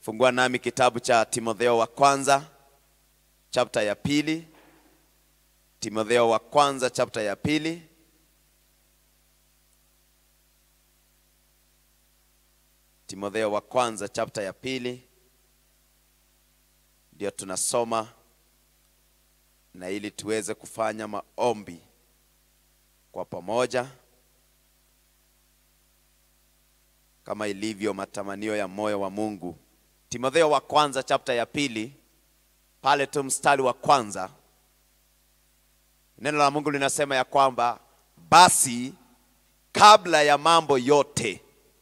Fungua nami kitabu cha Timotheo wa kwanza chapter ya pili. Timotheo wa kwanza chapter ya pili. Timotheo wa kwanza chapter ya pili ndio tunasoma, na ili tuweze kufanya maombi kwa pamoja kama ilivyo matamanio ya moyo wa Mungu. Timotheo wa kwanza chapter ya pili, pale tu mstari wa kwanza, neno la Mungu linasema ya kwamba basi kabla ya mambo yote,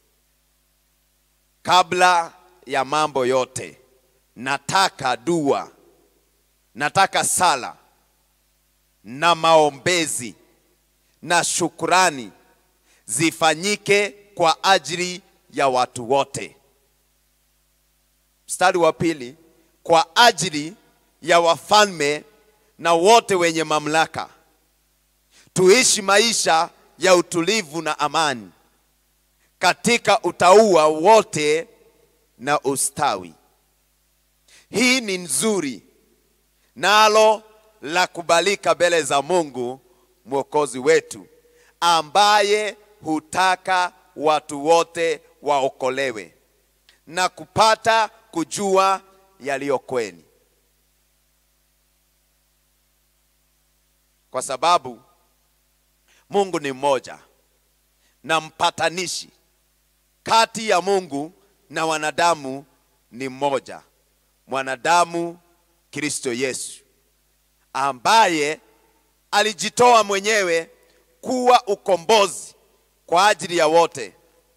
kabla ya mambo yote, nataka dua, nataka sala na maombezi na shukurani zifanyike kwa ajili ya watu wote. Mstari wa pili, kwa ajili ya wafalme na wote wenye mamlaka, tuishi maisha ya utulivu na amani katika utauwa wote na ustawi. Hii ni nzuri nalo la kubalika mbele za Mungu mwokozi wetu, ambaye hutaka watu wote waokolewe na kupata kujua yaliyo kweli, kwa sababu Mungu ni mmoja na mpatanishi kati ya Mungu na wanadamu ni mmoja, mwanadamu Kristo Yesu, ambaye alijitoa mwenyewe kuwa ukombozi kwa ajili ya wote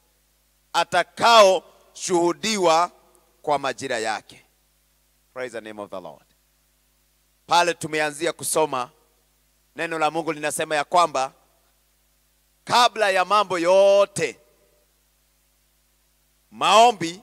atakaoshuhudiwa kwa majira yake. Praise the name of the Lord. Pale tumeanzia kusoma neno la Mungu linasema ya kwamba kabla ya mambo yote, maombi,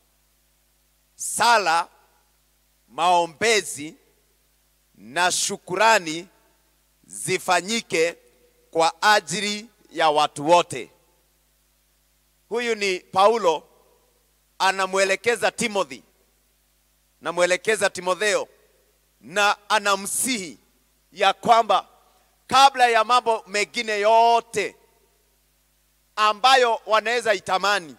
sala, maombezi na shukurani zifanyike kwa ajili ya watu wote. Huyu ni Paulo anamwelekeza Timothy, namwelekeza Timotheo na anamsihi ya kwamba kabla ya mambo mengine yote ambayo wanaweza itamani,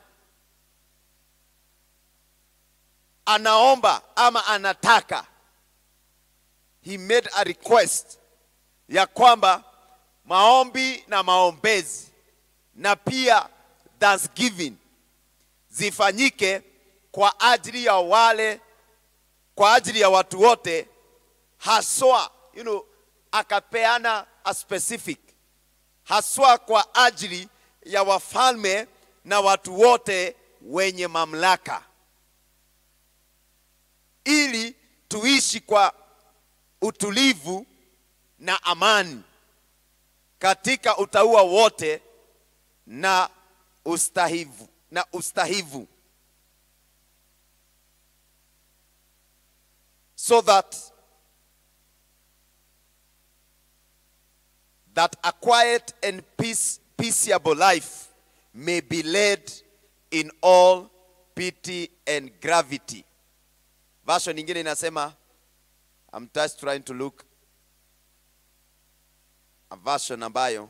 anaomba ama anataka, he made a request ya kwamba maombi na maombezi na pia thanksgiving zifanyike kwa ajili ya wale, kwa ajili ya watu wote, haswa you know, akapeana a specific haswa kwa ajili ya wafalme na watu wote wenye mamlaka, ili tuishi kwa utulivu na amani katika utauwa wote na ustahivu na ustahivu so that that a quiet and peace, peaceable life may be led in all pity and gravity. Version nyingine inasema I'm just trying to look a version ambayo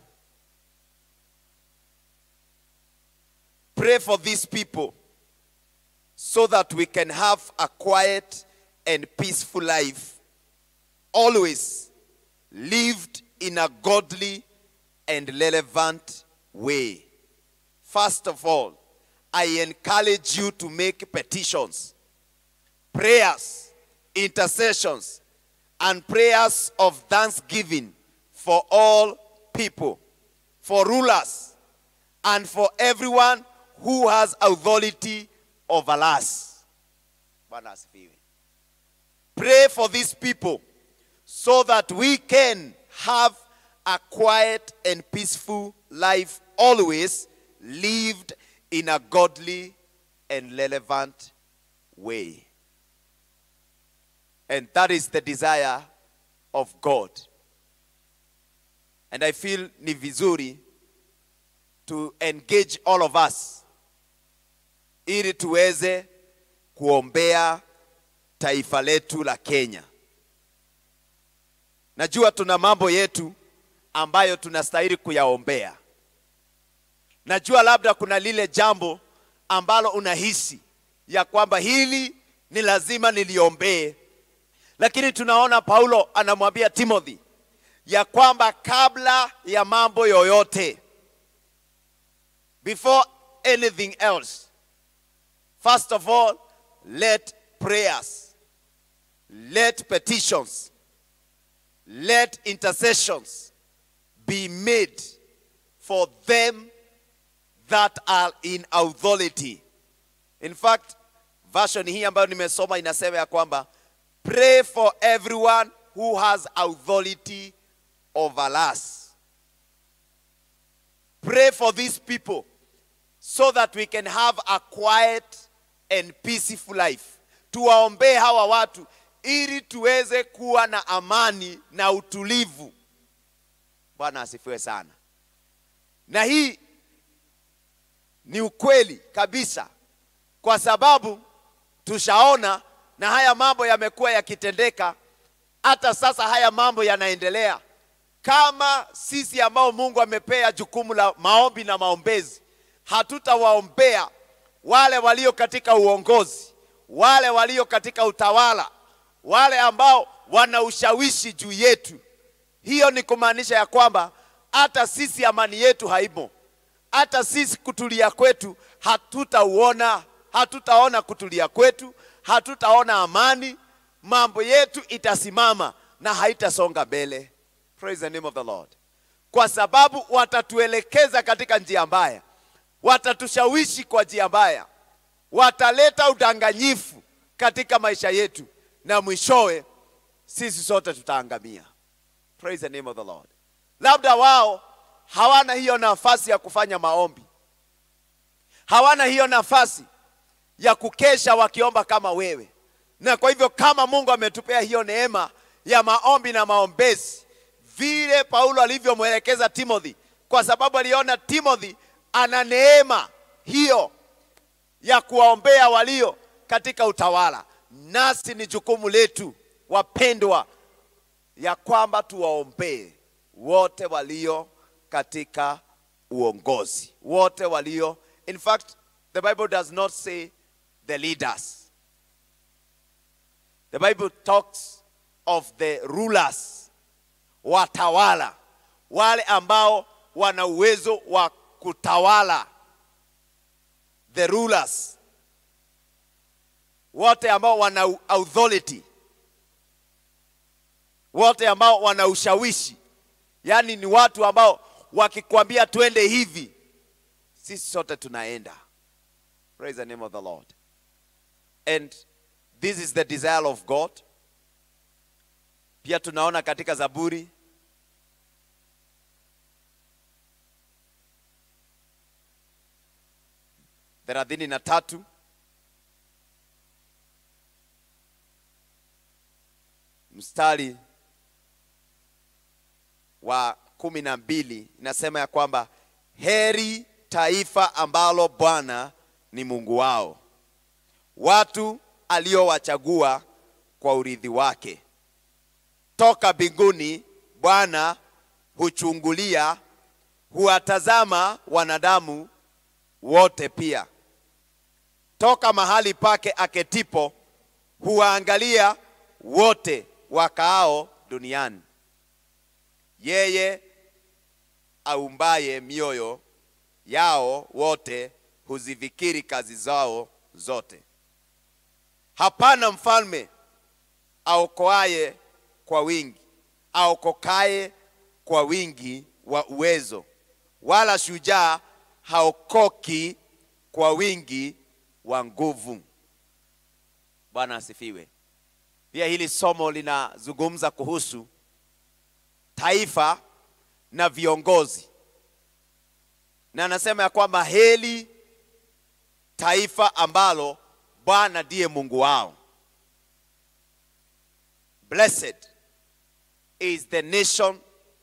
pray for these people so that we can have a quiet and peaceful life always lived in a godly and relevant way first of all i encourage you to make petitions prayers intercessions and prayers of thanksgiving for all people for rulers and for everyone who has authority over us. Bwana asifiwe. Pray for these people so that we can have a quiet and peaceful life always lived in a godly and relevant way. And that is the desire of God. And I feel ni vizuri to engage all of us ili tuweze kuombea taifa letu la Kenya. Najua tuna mambo yetu ambayo tunastahili kuyaombea. Najua labda kuna lile jambo ambalo unahisi ya kwamba hili ni lazima niliombee, lakini tunaona Paulo anamwambia Timothy ya kwamba kabla ya mambo yoyote, before anything else, first of all, let prayers, let petitions, let intercessions be made for them that are in authority. In fact, version hii ambayo nimesoma inasema ya kwamba pray for everyone who has authority over us. Pray for these people so that we can have a quiet and peaceful life. Tuwaombee hawa watu ili tuweze kuwa na amani na utulivu. Bwana asifiwe sana. Na hii ni ukweli kabisa, kwa sababu tushaona na haya mambo yamekuwa yakitendeka. Hata sasa haya mambo yanaendelea. Kama sisi ambao Mungu amepea jukumu la maombi na maombezi, hatutawaombea wale walio katika uongozi, wale walio katika utawala, wale ambao wana ushawishi juu yetu, hiyo ni kumaanisha ya kwamba hata sisi amani yetu haimo, hata sisi kutulia kwetu hatutauona, hatutaona kutulia kwetu, hatutaona amani, mambo yetu itasimama na haitasonga mbele. Praise the name of the Lord. Kwa sababu watatuelekeza katika njia mbaya, watatushawishi kwa njia mbaya, wataleta udanganyifu katika maisha yetu, na mwishowe sisi sote tutaangamia. Praise the name of the Lord. Labda wao hawana hiyo nafasi ya kufanya maombi, hawana hiyo nafasi ya kukesha wakiomba kama wewe, na kwa hivyo kama Mungu ametupea hiyo neema ya maombi na maombezi, vile Paulo alivyomwelekeza Timothy, kwa sababu aliona Timothy ana neema hiyo ya kuwaombea walio katika utawala. Nasi ni jukumu letu wapendwa, ya kwamba tuwaombee wote walio katika uongozi, wote walio. In fact, the Bible does not say the leaders. The Bible talks of the rulers, watawala, wale ambao wana uwezo wa kutawala, the rulers, wote ambao wana authority, wote ambao wana ushawishi, yaani ni watu ambao wakikwambia twende hivi, sisi sote tunaenda. Praise the name of the Lord. And this is the desire of God. Pia tunaona katika Zaburi thelathini na tatu mstari wa kumi na mbili inasema ya kwamba heri taifa ambalo Bwana ni Mungu wao, watu aliowachagua kwa urithi wake. Toka mbinguni Bwana huchungulia, huwatazama wanadamu wote pia. Toka mahali pake aketipo huwaangalia wote wakaao duniani. Yeye aumbaye mioyo yao wote huzifikiri kazi zao zote. Hapana mfalme aokoaye kwa wingi, aokokaye kwa wingi wa uwezo, wala shujaa haokoki kwa wingi wa nguvu. Bwana asifiwe. Pia hili somo linazungumza kuhusu taifa na viongozi, na anasema ya kwamba heri taifa ambalo Bwana ndiye Mungu wao. Blessed is the nation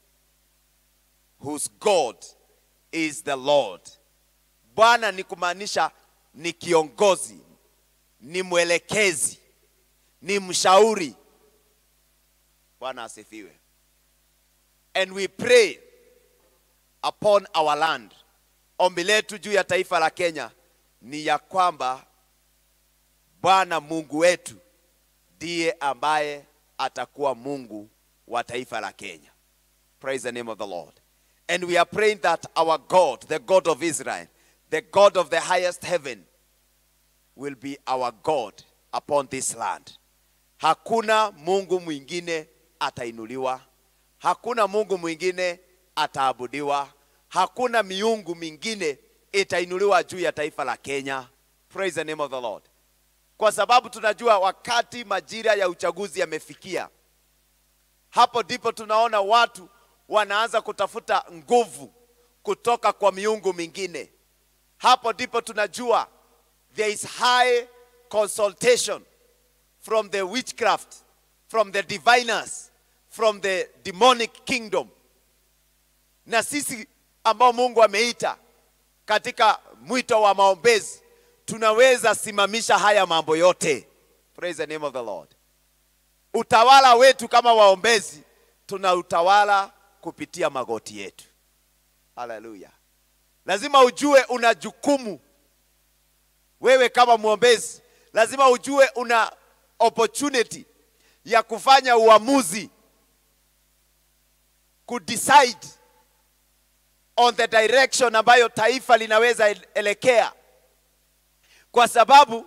whose God is the Lord. Bwana ni kumaanisha ni kiongozi, ni mwelekezi, ni mshauri. Bwana asifiwe. And we pray upon our land. Ombi letu juu ya taifa la Kenya ni ya kwamba Bwana Mungu wetu ndiye ambaye atakuwa Mungu wa taifa la Kenya. Praise the name of the Lord. And we are praying that our God, the God of Israel, the God of the highest heaven, will be our God upon this land. Hakuna Mungu mwingine atainuliwa, hakuna Mungu mwingine ataabudiwa, hakuna miungu mingine itainuliwa juu ya taifa la Kenya. Praise the name of the Lord. Kwa sababu tunajua wakati majira ya uchaguzi yamefikia, hapo ndipo tunaona watu wanaanza kutafuta nguvu kutoka kwa miungu mingine. Hapo ndipo tunajua there is high consultation from the witchcraft, from the diviners, from the demonic kingdom. Na sisi ambao Mungu ameita katika mwito wa maombezi, tunaweza simamisha haya mambo yote. Praise the name of the Lord. Utawala wetu kama waombezi, tuna utawala kupitia magoti yetu. Haleluya! Lazima ujue una jukumu wewe kama mwombezi, lazima ujue una opportunity ya kufanya uamuzi, kudecide on the direction ambayo taifa linaweza elekea, kwa sababu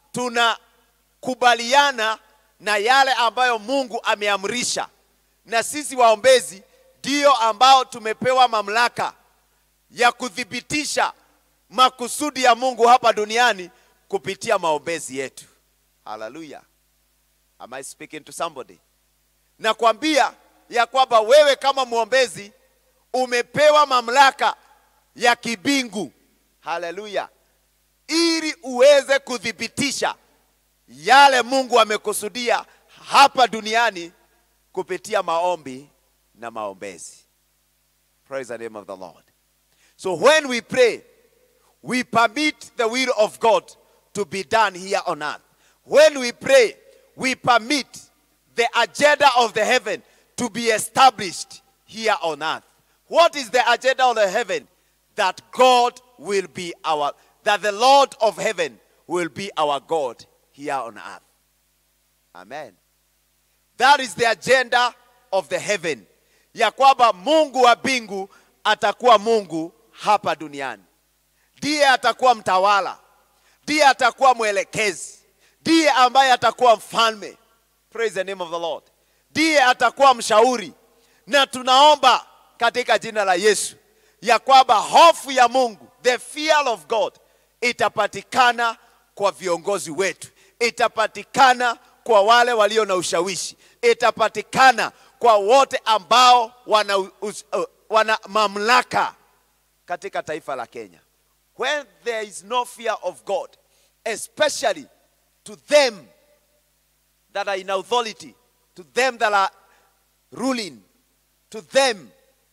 tunakubaliana na yale ambayo Mungu ameamrisha, na sisi waombezi ndio ambao tumepewa mamlaka ya kuthibitisha makusudi ya Mungu hapa duniani kupitia maombezi yetu. Haleluya. Am I speaking to somebody? Nakwambia ya kwamba wewe kama mwombezi umepewa mamlaka ya kibingu. Haleluya. Ili uweze kuthibitisha yale Mungu amekusudia hapa duniani kupitia maombi na maombezi. Praise the name of the Lord. So when we pray, we permit the will of God to be done here on earth. When we pray, we permit the agenda of the heaven to be established here on earth. What is the agenda of the heaven? That God will be our, that the Lord of heaven will be our God here on earth. Amen. That is the agenda of the heaven. Ya kwamba Mungu wa mbingu atakuwa Mungu hapa duniani. Ndiye atakuwa mtawala, ndiye atakuwa mwelekezi, ndiye ambaye atakuwa mfalme. Praise the name of the Lord. Ndiye atakuwa mshauri, na tunaomba katika jina la Yesu ya kwamba hofu ya Mungu, the fear of God, itapatikana kwa viongozi wetu, itapatikana kwa wale walio na ushawishi, itapatikana kwa wote ambao wana, us, uh, wana mamlaka katika taifa la Kenya. When there is no fear of God, especially to them that are in authority, to them that are ruling, to them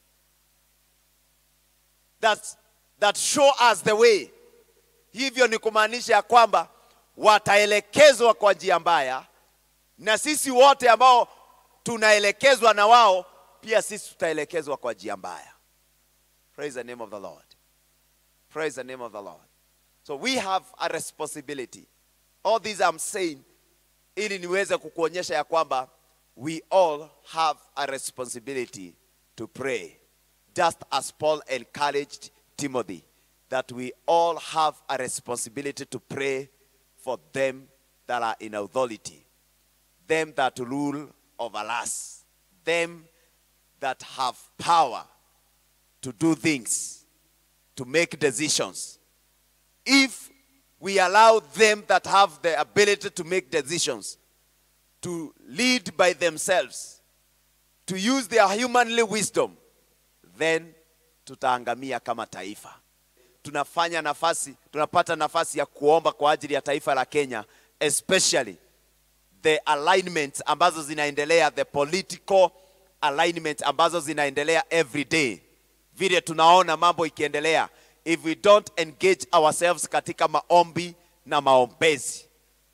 that, that show us the way. Hivyo ni kumaanisha ya kwamba wataelekezwa kwa njia mbaya, na sisi wote ambao tunaelekezwa na wao, pia sisi tutaelekezwa kwa njia mbaya. Praise the name of the Lord. Praise the name of the Lord. So we have a responsibility. All these I'm saying ili niweze kukuonyesha ya kwamba we all have a responsibility to pray. Just as Paul encouraged Timothy that we all have a responsibility to pray for them that are in authority, them that rule over us, them that have power to do things, to make decisions. If we allow them that have the ability to make decisions to lead by themselves, to use their humanly wisdom, then tutaangamia kama taifa. Tunafanya nafasi, tunapata nafasi ya kuomba kwa ajili ya taifa la Kenya, especially the alignments ambazo zinaendelea, the political alignments ambazo zinaendelea every day. Vile tunaona mambo ikiendelea, if we don't engage ourselves katika maombi na maombezi,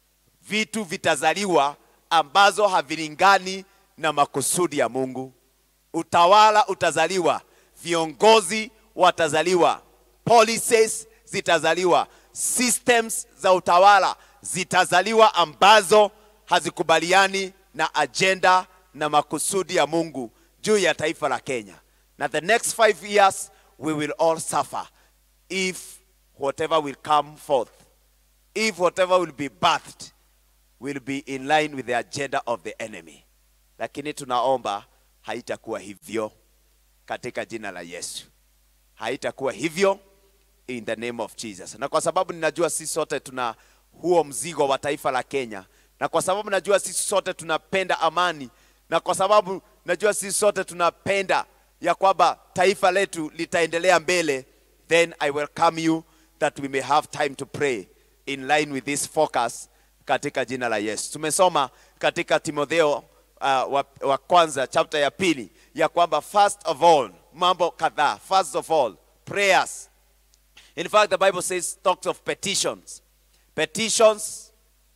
vitu vitazaliwa ambazo havilingani na makusudi ya Mungu. Utawala utazaliwa, viongozi watazaliwa, policies zitazaliwa, systems za utawala zitazaliwa ambazo hazikubaliani na ajenda na makusudi ya Mungu juu ya taifa la Kenya. Na the next five years we will all suffer if whatever will come forth, if whatever will be birthed will be in line with the agenda of the enemy. Lakini tunaomba haitakuwa hivyo katika jina la Yesu. Haitakuwa hivyo in the name of Jesus. Na kwa sababu ninajua sisi sote tuna huo mzigo wa taifa la Kenya, na kwa sababu najua sisi sote tunapenda amani, na kwa sababu najua sisi sote tunapenda ya kwamba taifa letu litaendelea mbele, then I welcome you that we may have time to pray in line with this focus katika jina la Yesu. Tumesoma katika Timotheo uh, wa, wa kwanza chapter ya pili ya kwamba first of all mambo kadhaa, first of all prayers. In fact the Bible says talks of petitions, petitions,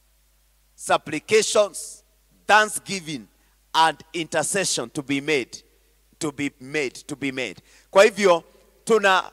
supplications, thanksgiving and intercession to be made, to be made, to be made. Kwa hivyo tuna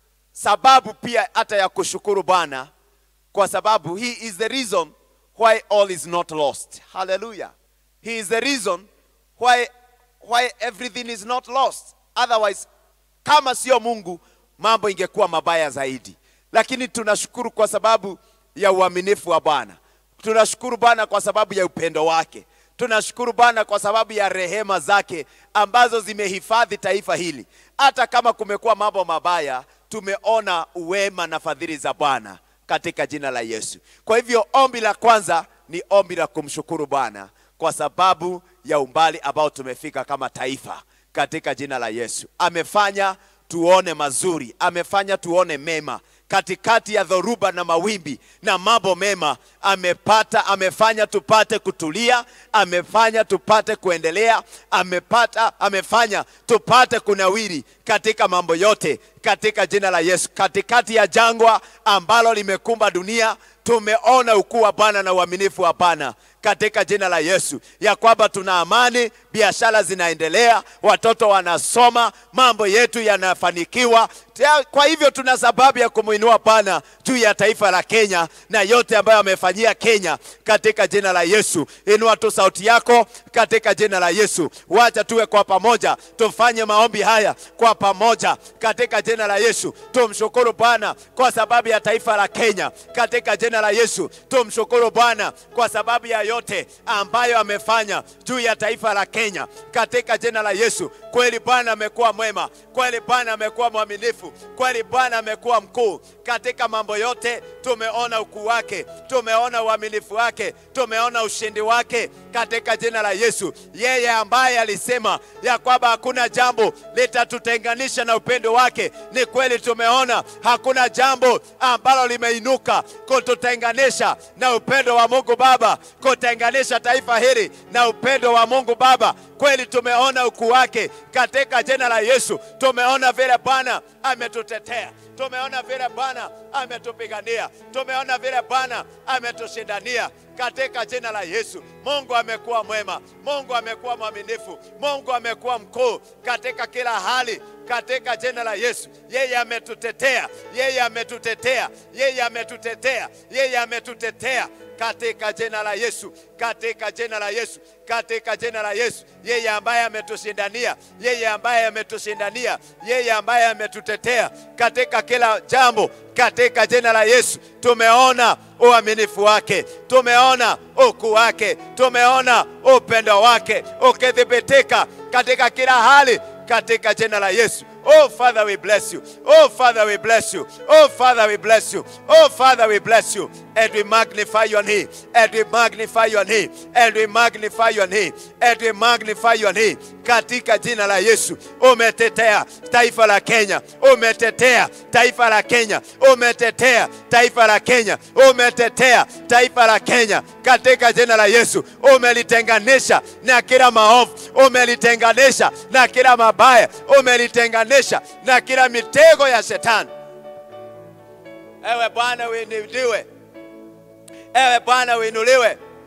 sababu pia hata ya kushukuru Bwana kwa sababu he is the reason why all is not lost. Hallelujah. He is the reason why why everything is not lost. Otherwise, kama sio Mungu, mambo ingekuwa mabaya zaidi. Lakini tunashukuru kwa sababu ya uaminifu wa Bwana. Tunashukuru Bwana kwa sababu ya upendo wake. Tunashukuru Bwana kwa sababu ya rehema zake ambazo zimehifadhi taifa hili. Hata kama kumekuwa mambo mabaya, tumeona uwema na fadhili za Bwana katika jina la Yesu. Kwa hivyo ombi la kwanza ni ombi la kumshukuru Bwana kwa sababu ya umbali ambao tumefika kama taifa katika jina la Yesu. Amefanya tuone mazuri, amefanya tuone mema katikati ya dhoruba na mawimbi na mambo mema amepata, amefanya tupate kutulia, amefanya tupate kuendelea, amepata, amefanya tupate kunawiri katika mambo yote katika jina la Yesu. Katikati ya jangwa ambalo limekumba dunia, tumeona ukuu wa Bwana na uaminifu wa Bwana katika jina la Yesu, ya kwamba tuna amani, biashara zinaendelea, watoto wanasoma, mambo yetu yanafanikiwa. Kwa hivyo tuna sababu ya kumwinua Bwana juu ya taifa la Kenya na yote ambayo amefanyia Kenya katika jina la Yesu. Inua tu sauti yako katika jina la Yesu. Wacha tuwe kwa pamoja, tufanye maombi haya kwa pamoja katika jina la Yesu. Tumshukuru Bwana kwa sababu ya taifa la Kenya katika jina la Yesu. Tumshukuru Bwana kwa sababu ya yote ambayo amefanya juu ya taifa la Kenya katika jina la Yesu. Kweli Bwana amekuwa mwema, kweli Bwana amekuwa mwaminifu, kweli Bwana amekuwa mkuu katika mambo yote. Tumeona ukuu wake, tumeona uaminifu wake, tumeona ushindi wake katika jina la Yesu. Yeye ambaye alisema ya kwamba hakuna jambo litatutenganisha na upendo wake, ni kweli tumeona hakuna jambo ambalo limeinuka kututenganisha na upendo wa Mungu Baba, kutenganisha taifa hili na upendo wa Mungu Baba. Kweli tumeona ukuu wake katika jina la Yesu. Tumeona vile Bwana ametutetea, tumeona vile Bwana ametupigania, tumeona vile Bwana ametushindania katika jina la Yesu. Mungu amekuwa mwema, Mungu amekuwa mwaminifu, Mungu amekuwa mkuu katika kila hali katika jina la Yesu. Yeye ametutetea, yeye ametutetea, yeye ametutetea, yeye ametutetea katika jina la Yesu, katika jina la Yesu, katika jina la Yesu. Yeye ambaye ametushindania, yeye ambaye ametushindania, yeye ambaye ametutetea katika kila jambo, katika jina la Yesu. Tumeona uaminifu wake, tumeona ukuu wake, tumeona upendo wake ukithibitika katika kila hali, katika jina la Yesu. Oh Father, we bless you. Oh Father, we bless you. Oh Father, we bless you. Oh Father, we bless you. And we magnify your name. And we magnify your name. And we magnify your name. And we magnify your name. Katika jina la Yesu. Umetetea taifa la Kenya. Umetetea taifa la Kenya. Umetetea taifa la Kenya. Umetetea taifa la Kenya. Katika jina la Yesu. Umelitenganisha na kila maovu. Umelitenganisha na kila mabaya. Umelitenganisha na kila mitego ya shetani. Ewe Bwana uinuliwe, ewe Bwana uinuliwe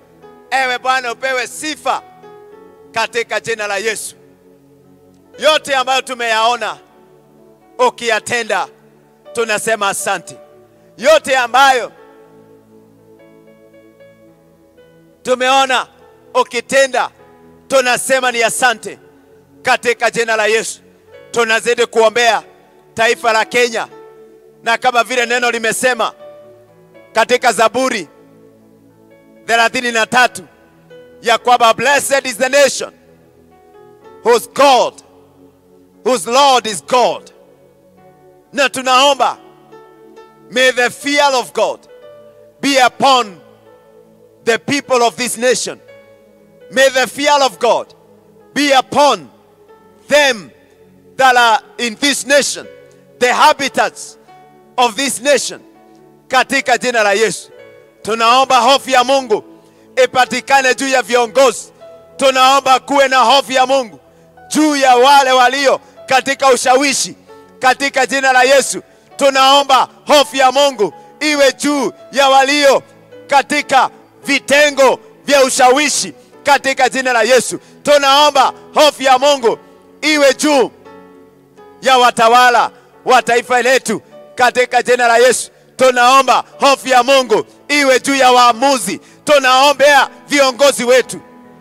Ewe Bwana, upewe sifa katika jina la Yesu. Yote ambayo tumeyaona ukiyatenda, tunasema asante. Yote ambayo tumeona ukitenda, tunasema ni asante katika jina la Yesu. Tunazidi kuombea taifa la Kenya, na kama vile neno limesema katika Zaburi thelathini na tatu ya kwamba blessed is the nation whose God whose Lord is God, na tunaomba may the fear of God be upon the people of this nation. May the fear of God be upon them that are in this nation, the habitats of this nation. Katika jina la Yesu tunaomba hofu ya Mungu ipatikane juu ya viongozi. Tunaomba kuwe na hofu ya Mungu juu ya wale walio katika ushawishi. Katika jina la Yesu tunaomba hofu ya Mungu iwe juu ya walio katika vitengo vya ushawishi. Katika jina la Yesu tunaomba hofu ya Mungu iwe juu ya watawala wa taifa letu. Katika jina la Yesu tunaomba hofu ya Mungu iwe juu ya waamuzi. Tunaombea viongozi wetu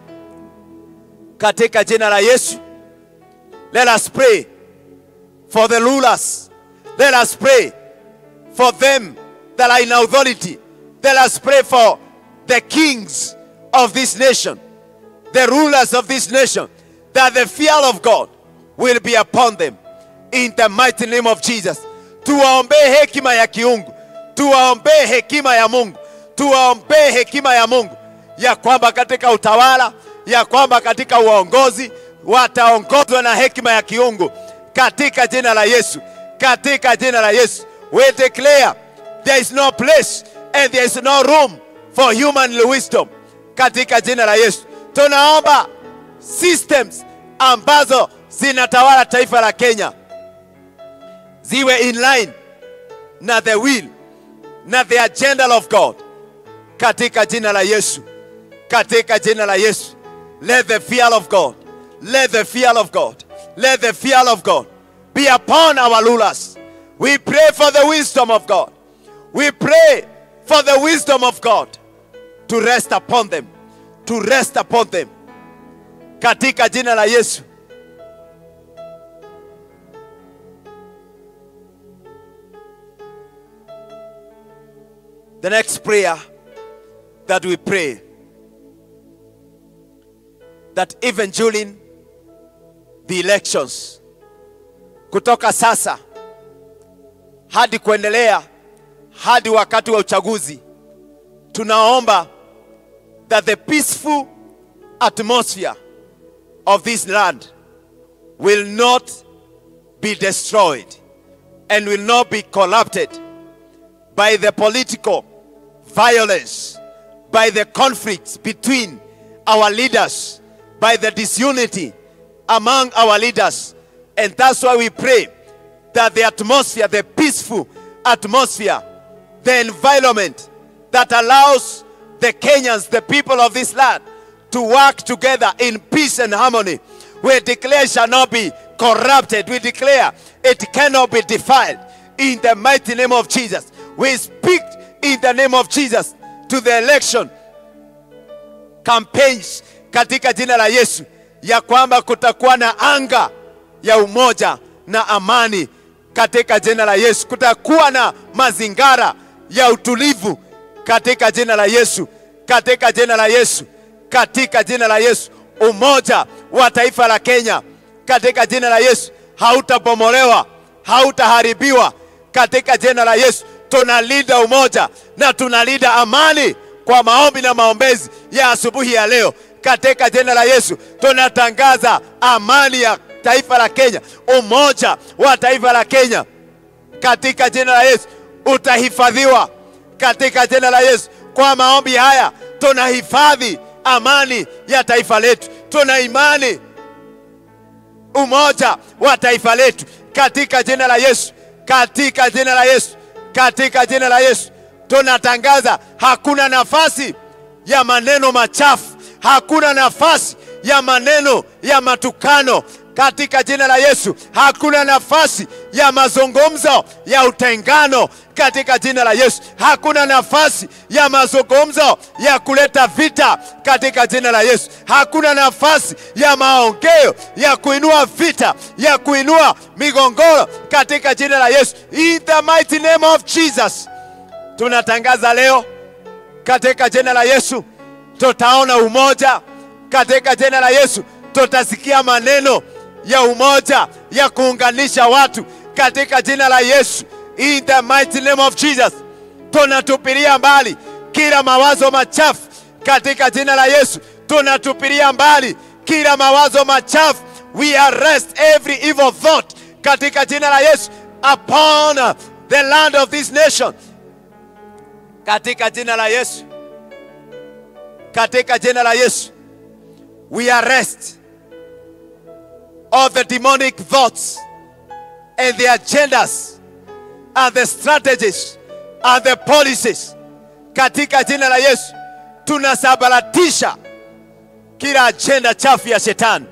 katika jina la Yesu. Let us pray for the rulers. Let us pray for them that are in authority. Let us pray for the kings of this nation, the rulers of this nation, that the fear of God will be upon them in the mighty name of Jesus. Tuwaombee hekima ya kiungu, tuwaombee hekima ya Mungu, tuwaombee hekima ya Mungu ya kwamba katika utawala, ya kwamba katika uongozi wataongozwa na hekima ya kiungu katika jina la Yesu, katika jina la Yesu. We declare there is no place and there is no room for human wisdom katika jina la Yesu. Tunaomba systems ambazo zinatawala taifa la Kenya ziwe in line na the will na the agenda of God katika jina la Yesu, katika jina la Yesu. Let the fear of God, let the fear of God, let the fear of God be upon our rulers. We pray for the wisdom of God. We pray for the wisdom of God to rest upon them, to rest upon them katika jina la Yesu. The next prayer that we pray that even during the elections kutoka sasa hadi kuendelea hadi wakati wa uchaguzi tunaomba that the peaceful atmosphere of this land will not be destroyed and will not be corrupted by the political violence, by the conflicts between our leaders, by the disunity among our leaders. And that's why we pray that the atmosphere, the peaceful atmosphere, the environment that allows the Kenyans, the people of this land, to work together in peace and harmony, we declare shall not be corrupted. We declare it cannot be defiled. In the mighty name of Jesus, we speak in the name of Jesus to the election campaigns katika jina la Yesu, ya kwamba kutakuwa na anga ya umoja na amani katika jina la Yesu. Kutakuwa na mazingara ya utulivu katika jina la Yesu, katika jina la Yesu, katika jina la Yesu. Umoja wa taifa la Kenya katika jina la Yesu hautabomolewa, hautaharibiwa katika jina la Yesu. Tunalinda umoja na tunalinda amani kwa maombi na maombezi ya asubuhi ya leo katika jina la Yesu. Tunatangaza amani ya taifa la Kenya, umoja wa taifa la Kenya katika jina la Yesu utahifadhiwa katika jina la Yesu. Kwa maombi haya tunahifadhi amani ya taifa letu, tuna imani umoja wa taifa letu katika jina la Yesu, katika jina la Yesu, katika jina la Yesu tunatangaza hakuna nafasi ya maneno machafu, hakuna nafasi ya maneno ya matukano katika jina la Yesu. Hakuna nafasi ya mazungumzo ya utengano katika jina la Yesu. Hakuna nafasi ya mazungumzo ya kuleta vita katika jina la Yesu. Hakuna nafasi ya maongeo ya kuinua vita, ya kuinua migongoro katika jina la Yesu. In the mighty name of Jesus, tunatangaza leo katika jina la Yesu, tutaona umoja katika jina la Yesu, tutasikia maneno ya umoja ya kuunganisha watu katika jina la Yesu. In the mighty name of Jesus, tunatupilia mbali kila mawazo machafu katika jina la Yesu. Tunatupilia mbali kila mawazo machafu. We arrest every evil thought katika jina la Yesu upon the land of this nation katika jina la Yesu, katika jina la Yesu, we arrest all the demonic thoughts and the agendas and the strategies and the policies katika jina la Yesu. Tunasabaratisha kila agenda chafu ya shetani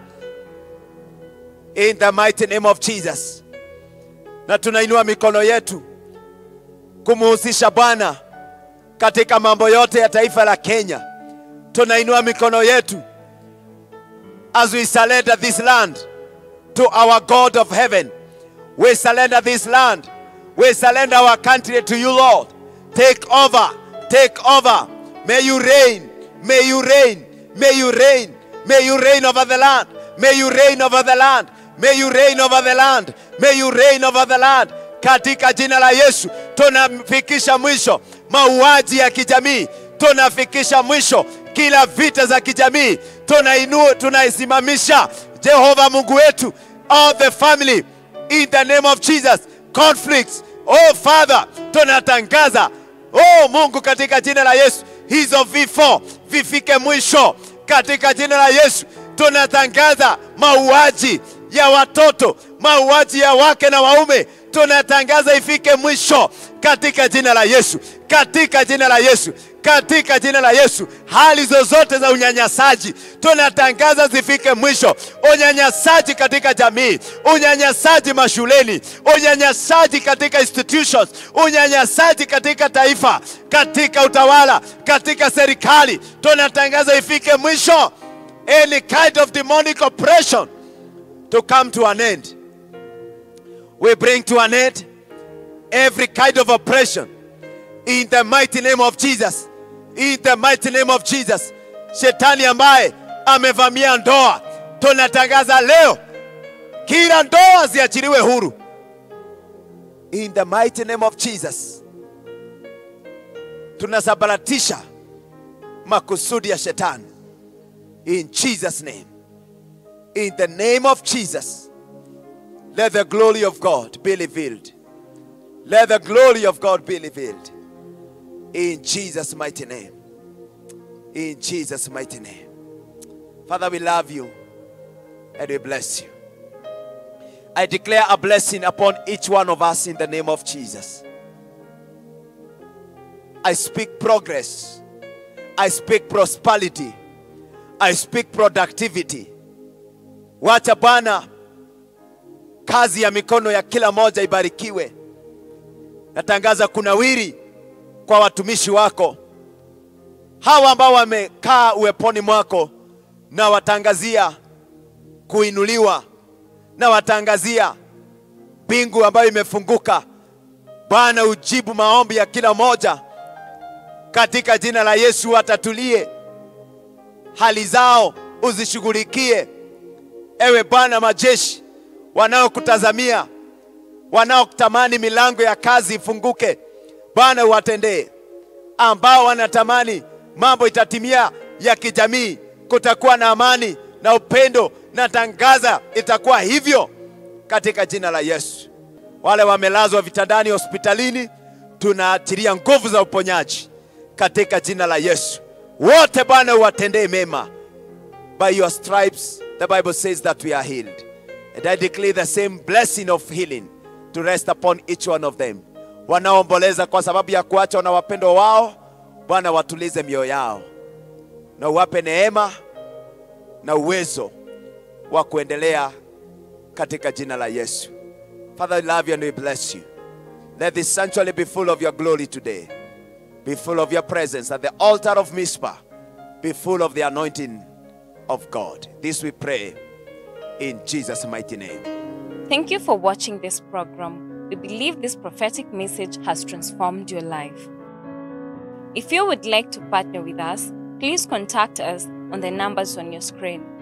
in the mighty name of Jesus, na tunainua mikono yetu kumuhusisha Bwana katika mambo yote ya taifa la Kenya. Tunainua mikono yetu as we surrender this land to our God of heaven. We surrender this land. We surrender our country to you, Lord. Take over. Take over. May you reign. May you reign. May you reign. May you reign over the land. May you reign over the land. May you reign over the land. May you reign over the land. Katika jina la Yesu tunafikisha mwisho mauaji ya kijamii, tunafikisha mwisho kila vita za kijamii, tunainua tunaisimamisha Jehova Mungu wetu all the family in the name of Jesus conflicts oh Father tunatangaza oh Mungu katika jina la Yesu hizo vifo vifike mwisho katika jina la Yesu tunatangaza mauaji ya watoto mauaji ya wake na waume tunatangaza ifike mwisho katika jina la Yesu katika jina la Yesu katika jina la Yesu. Hali zozote za unyanyasaji tunatangaza zifike mwisho. Unyanyasaji katika jamii, unyanyasaji mashuleni, unyanyasaji katika institutions, unyanyasaji katika taifa, katika utawala, katika serikali, tunatangaza ifike mwisho. Any kind of demonic oppression to come to an end. We bring to an end every kind of oppression in the mighty name of Jesus. In the mighty name of Jesus. Shetani ambaye amevamia ndoa, tunatangaza leo kila ndoa ziachiliwe huru. In the mighty name of Jesus. Tunasabaratisha makusudi ya shetani. In Jesus name. In the name of Jesus. Let the glory of God be revealed. Let the glory of God be revealed. In Jesus' mighty name. In Jesus' mighty name. Father, we love you and we bless you. I declare a blessing upon each one of us in the name of Jesus. I speak progress. I speak prosperity. I speak productivity. Wacha Bwana kazi ya mikono ya kila moja ibarikiwe. Natangaza kunawiri kwa watumishi wako hawa ambao wamekaa uweponi mwako, na watangazia kuinuliwa, na watangazia mbingu ambayo imefunguka. Bwana, ujibu maombi ya kila moja katika jina la Yesu. Watatulie hali zao, uzishughulikie ewe Bwana majeshi, wanaokutazamia wanaotamani milango ya kazi ifunguke Bwana uwatendee, ambao wanatamani mambo itatimia ya kijamii, kutakuwa na amani na upendo, na tangaza itakuwa hivyo katika jina la Yesu. Wale wamelazwa vitandani hospitalini, tunaachilia nguvu za uponyaji katika jina la Yesu. Wote Bwana uwatendee mema. By your stripes the Bible says that we are healed. And I declare the same blessing of healing to rest upon each one of them wanaoomboleza kwa sababu ya kuachwa na wapendo wao. Bwana, watulize mioyo yao na uwape neema na uwezo wa kuendelea katika jina la Yesu. Father, we love you and we bless you. Let this sanctuary be full of your glory today. Be full of your presence at the altar of Mizpah. Be full of the anointing of God. This we pray in Jesus' mighty name. Thank you for watching this program. We believe this prophetic message has transformed your life. If you would like to partner with us, please contact us on the numbers on your screen.